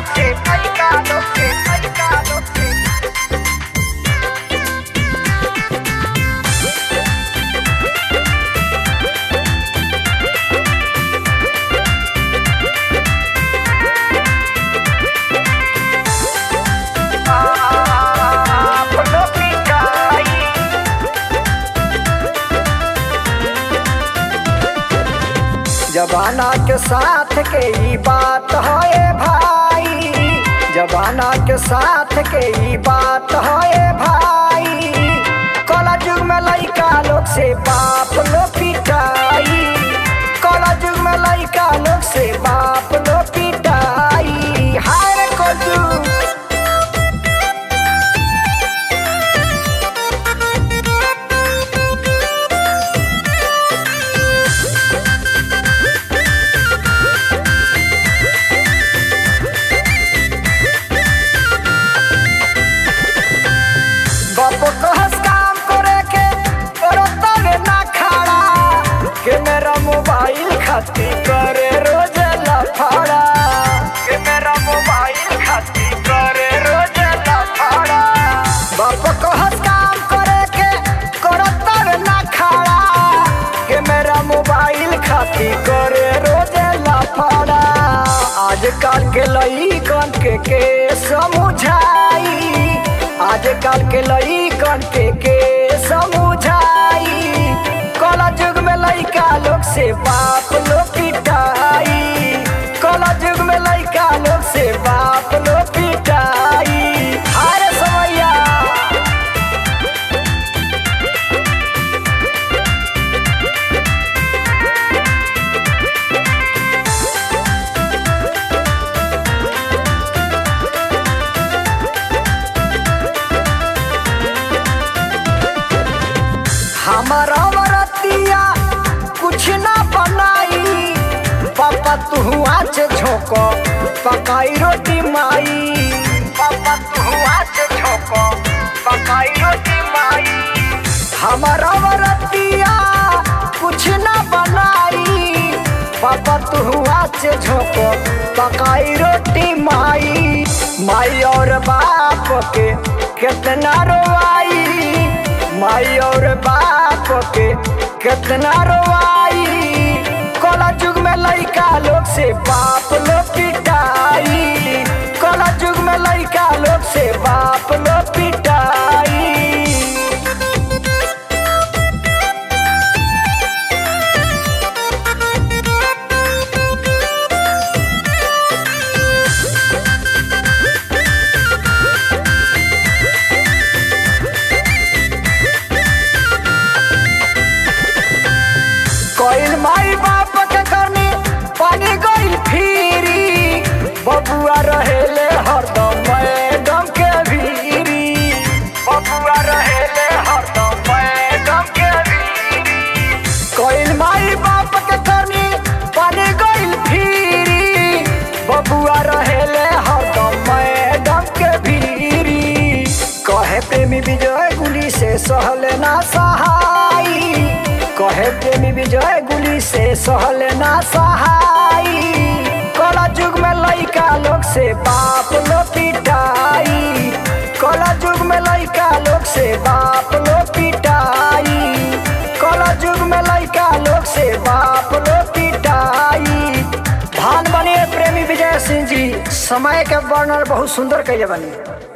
लोग से लइका लोग से लइका लोग से आप लोग पिटाई जबाना के साथ के ई बात है भाई जबाना के साथ के ई बात है भाई कला युग में लइका लोग से बाप लो पिटाई कला युग में लइका लोग से बाप लो पिटाई हाय रे कोजू बाप कहस काम करे के करो तबे ना खड़ा के मेरा मोबाइल खाती करे रोज लफड़ा के मेरा मोबाइल खाती करे रोज लफड़ा बाप कहस काम करे के करो तबे ना खड़ा के मेरा मोबाइल खाती करे रोज लफड़ा आजकल के लइकन के के समझाई आजकल के लइकन के के समझाई कला युग में लइका लोग से बाप लोग पिटाई कला युग में लइका लोग से बाप लोग पिटाई हर समैया हमारा वरतिया कुछ ना बनाई पापा तू आज झोंको पकाई रोटी माई पापा तू आज झोंको पकाई रोटी माई हमारा वरतिया कुछ ना बनाई पापा तू आज झोंको पकाई रोटी माई माई और बाप के कितना रोवाई माई और बाप के कितना रोवाई कला युग में लइका लोग से बाप लोग पिटाई कला युग में लइका लोग से बाप लोग पिटाई कोइल माई बाप के करनी पानी गइल फिरी बबुआ रहेले हरदम मैडम के भीरी बबुआ रहेले हरदम मैडम के भीरी कोइल माई बाप के करनी पानी गइल फिरी बबुआ रहेले हरदम मैडम के भीरी कहे प्रेमी विजय गुली से सहले ना सहाई कहे प्रेमी विजय गुली से सहले ना सहाई कला युग में लइका लोग से बाप लो पिटाई कला युग में लइका लोग से बाप लो पिटाई कला युग में लइका लोग से बाप लो पिटाई धान बने प्रेमी विजय सिंह जी समय के वर्णन बहुत सुंदर कैले बने